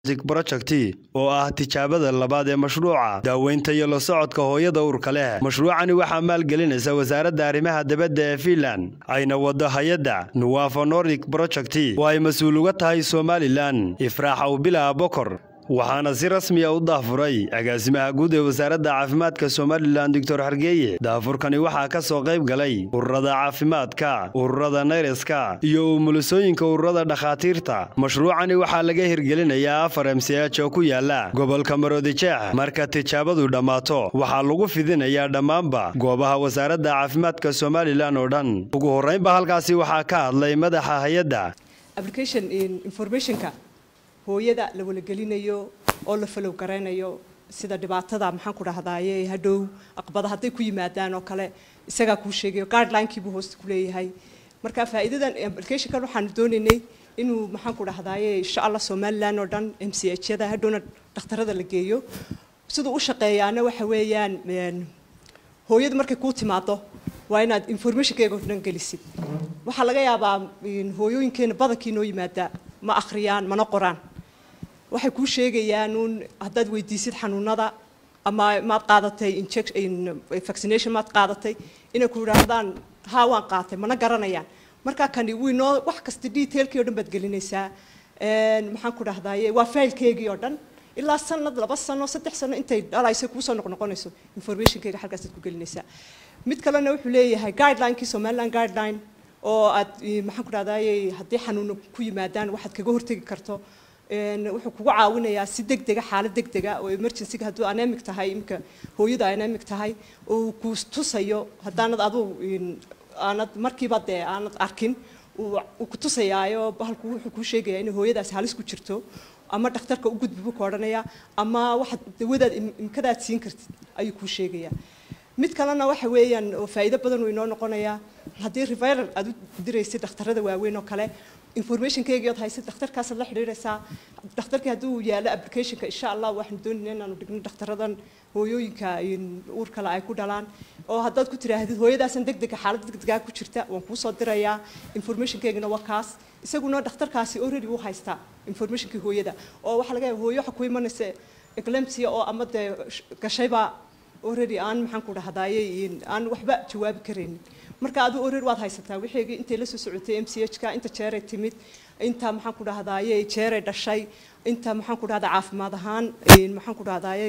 project oo ah tijaabada labaad ee mashruuca daaweynta iyo la socodka hooyada uurka leh mashruucani waxaa maalgelinaysa wasaaradda arrimaha dibadda ee fiinland ayna wado hay-adda nuwafa nordic project oo ay mas-uul uga tahay somalilan ifraax awbilaa bokor waxaana si rasmiya u daafuray agaasimaha guud ee wasaaradda caafimaadka somalilan doctor xargeeye daafurkani waxaa ka soo qayb galay ururada caafimaadka ururada nayreska iyo umulisooyinka ururada dhakhaatiirta mashruucani waxaa laga hirgelinayaa afar m c h oo ku yaala gobolka maroodijeex marka tijaabadu dhammaato waxaa lagu fidinayaa dhammaanba goobaha wasaaradda caafimaadka somalilan oo dhan ugu horraynba halkaasi waxaa ka hadlay madaxa hay-adda hooyada la walagelinayo oo la falow garaynayo sida dhibaatada maxaan ku dhahdaye hadhow aqbada hadday ku yimaadaan oo kale isagaa kuu sheegayo guidelinekibuu hoosta ku leeyahay marka faa'iidadan applicationkan waxaanu doonaynay inuu maxaan ku dhahdaye insha allah somaliland oo dhan m c h yada hadhowna dhakhtarada la geeyo siduu u shaqeeyaana waxa weeyaan hooyadu markay kuu timaado waa inaad informationkeega o dhan gelisid waxaa laga yaabaa hooyooyinkeena badankii noo yimaada ma akhriyaan mana qoraan waxay kuu sheegayaan uun haddaad weydiisid xanuunada ama maad qaadatay vaccination maad qaadatay inay ku yidhaahdaan haa waan qaatay mana garanayaan markaa kani wiinoo wax kasta detailkii o dhan baad gelinaysaa maxaan ku dhahdaye waa failkeygii oo dhan ilaa sanad laba sano saddex sano intay dhalayso kuusoo noqnoqonayso informationkeyga halkaasaad ku gelinaysaa mid kalena wuxuu leeyahay guidelinekii somaliland guideline oo aad maxaan ku dhahdaye haddii xanuuno ku yimaadaan waxaad kaga hortegi karto wuxuu kugu caawinayaa si degdega xaalad degdega oo emergencyga hadduu anemic tahay imika hooyada anemic tahay uu ku tusayo haddaanad aduu aanad markiiba dee aanad arkin uu ku tusayaayo bahalku wuxuu kuu sheegayaa inay hooyadaas halis ku jirto ama dhakhtarka u gudbi buu ka odhanayaa ama waxaad dawadaad imkadaad siin kartid ayuu kuu sheegayaa mid kalena waxa weeyaan oo faa'iido badan uu inoo noqonayaa haddii reviral aad u diraysid dhakhtarada waaweyn oo kale informationkeygii ood haysid dhakhtarkaasaad la xidhiiraysaa dhakhtarkii hadduu yaalo applicationka insha allah waxaanu doonayna inaanu dhigno dhakhtaradan hooyooyinka uur kale ay ku dhalaan oo haddaad ku tiraahdid hooyadaasan degdega xaalad degdegaa ku jirta waan kuu soo dirayaa informationkeygina waa kaas isaguna dhakhtarkaasi already wuu haystaa informationkii hooyada oo waxaa laga yaaba hooyo waxa ku imanaysa eclampsia oo ama dee gashayba already aan maxaan ku dhahdaye aan waxba jawaabi karaynin marka aduu already waad haysataa wixeygii intay la soo socotay m c h ka inta jeeray timid inta maxaan ku dhahdaye jeeray dhashay inta maxaan ku dhahdaa caafimaad ahaan maxaan ku dhahdaye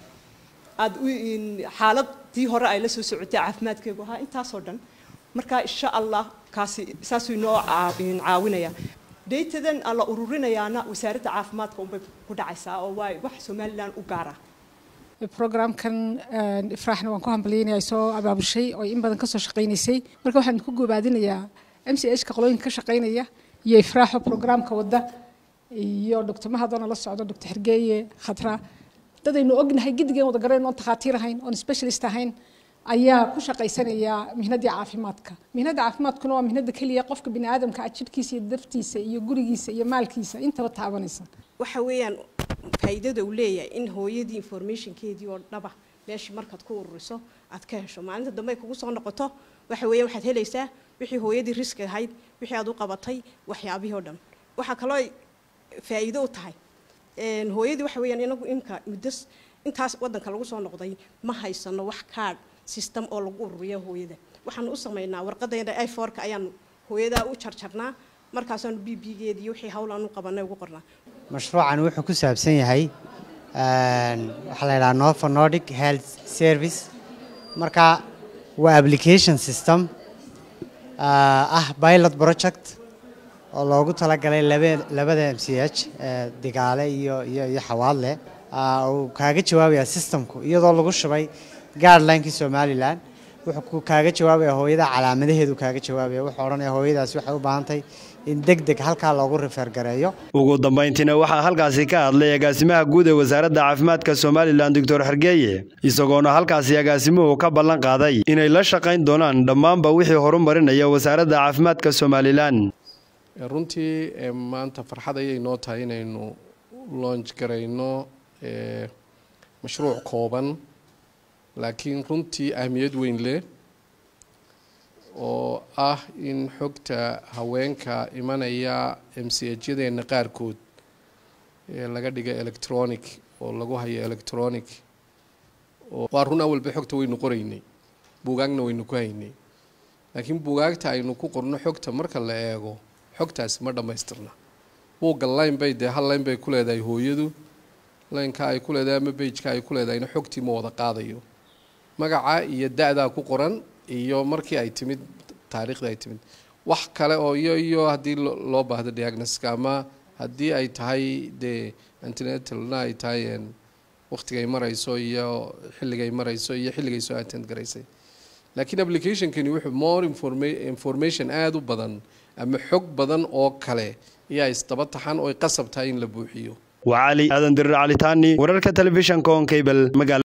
aad xaaladii hore ay la soo socotay caafimaadkeegu ahaa intaasoo dhan marka insha allah kaasi saasuu inoo caawinaya datadan aan la ururinayaana wasaaradda caafimaadka unbay ku dhacaysaa oo waa wax somaliland u gaara programkan ifraaxna waan ku hambalyaynaya soo abaabushay oo in badan kasoo shaqaynaysay marka waxaan ku gobaadinayaa m c h ka qolooyinka ka shaqaynaya iyo ifraaxo programka wadda iyo doctor mahadona la socdo doctor xergeeye khatra dadaynu ognahay gidigeen wada garayn oon takhaatiir ahayn oon specialist ahayn ayaa ku shaqaysanaya mihnadii caafimaadka mihnada caafimaadkuna waa mihnada keliya qofka bini aadamka ah jidhkiisa iyo daftiisa iyo gurigiisa iyo maalkiisa intaba taabanaysa waxa weeyaan faa'iidada uu leeyahay in hooyadii informationkeedii oo dhaba meeshii markaad ku ururiso aad ka hesho maalinta dambe ay kugu soo noqoto waxa weeyaan waxaad helaysaa wixii hooyadii riski ahayd wixii aad u qabatay waxyaabihii oo dhan waxaa kaloo faa'iido u tahay hooyadii waxa weeyaan inagu imka muddo intaas waddanka lagu soo noqday ma haysano wax kaadh system oo lagu ururiyo hooyada waxaanu u samaynaa warqadeena iforka ayaanu hooyadaa u jarjarnaa markaasaanu b bgeedii wixii hawlaan u qabanay ugu qornaa mashruucan wuxuu ku saabsan yahay waxaa la yidhaha nova nordic health service marka waa application system ah pilot project oo loogu talagalay labada m c h digaale iyo iyo iyo xawaadle uu kaaga jawaabaya systemku iyadoo lagu shubay guidelinekii somalilan wuxuu kaaga jawaabaya hooyada calaamadaheedu kaaga jawaabaya wuxuu odhanaya hooyadaasi waxay u baahantay in deg deg halkaa loogu rifeergareeyo ugu dambayntiina waxaa halkaasi ka hadlay agaasimaha guud ee wasaaradda caafimaadka somalilan doctor xergeeye isagoona halkaasi agaasimuhu ka ballan qaaday inay la shaqayn doonaan dhammaanba wixii horumarinaya wasaaradda caafimaadka somalilan runtii maanta farxad ayay noo tahay inaynu loonj garayno mashruuc kooban laakiin runtii ahmiyad weyn leh oo ah in xogta haweenka imanaya m c hjyadeena qaarkood ee laga dhigay electronic oo lagu hayo electronic oo waa run awalba xogta waynu qoraynay buugaagna waynu ku haynay laakiin buugaagta aynu ku qorno xogta marka la eego xogtaasi ma dhammaystirna buugga line bay dee hal line bay ku leedahay hooyadu lineka ay ku leedahay ama bageka ay ku leedahayna xogtii ma wada qaadayo magaca iyo da-daa ku qoran iyo markii ay timid taariikhda ay timid wax kale oo iyo iyo haddii loo baahdo diagnoska ama haddii ay tahay dee antenatalna ay tahay waqtigay marayso iyo xilligay marayso iyo xilligay soo attend garaysay laakiin applicationkani wuxuu more informa information aada u badan ama xog badan oo kale ayaa isdaba taxan oo qasab tahay in la buuxiyo waa cali aadan dirir calitaani wararka telefishanka on cable magaala